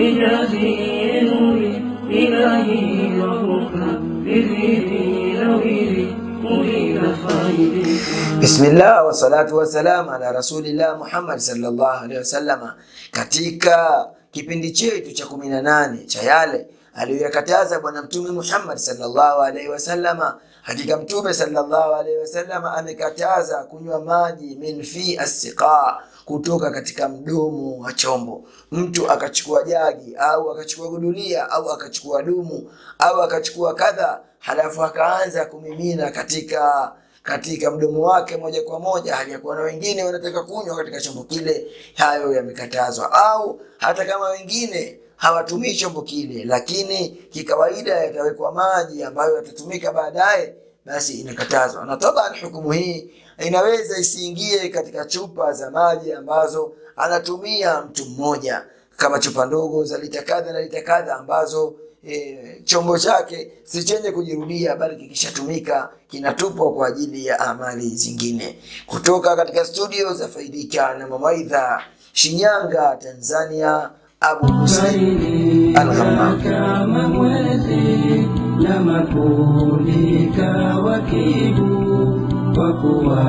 إجازي نوري إلهي ربك بذيري نويري أريد خيرك Bismillah wassalatu wassalam ala rasulillah Muhammad sallallahu alaihi wasallama. Katika kipindi chetu cha kumi na nane cha yale aliyoyakataza Bwana Mtume Muhammad sallallahu alaihi wasallama, hakika Mtume sallallahu alaihi wasallama amekataza kunywa maji min fi assiqa, kutoka katika mdomo wa chombo. Mtu akachukua jagi au akachukua gudulia au akachukua dumu au akachukua kadha, halafu akaanza kumimina katika katika mdomo wake moja kwa moja, hali ya kuwa na wengine wanataka kunywa katika chombo kile, hayo yamekatazwa. Au hata kama wengine hawatumii chombo kile, lakini kikawaida yatawekwa maji ambayo yatatumika baadaye, basi inakatazwa. Na taban hukumu hii inaweza isiingie katika chupa za maji ambazo anatumia mtu mmoja, kama chupa ndogo za lita kadha na lita kadha ambazo e, chombo chake si chenye kujirudia bali kikishatumika kinatupwa kwa ajili ya amali zingine. Kutoka katika studio za Faidika na Mawaidha, Shinyanga, Tanzania, Abu Muslim Al-Ghammam. kama mwezi na mapulika wakibu kwa kuwa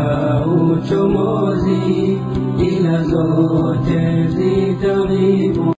hauchomozi ila zote zitaribu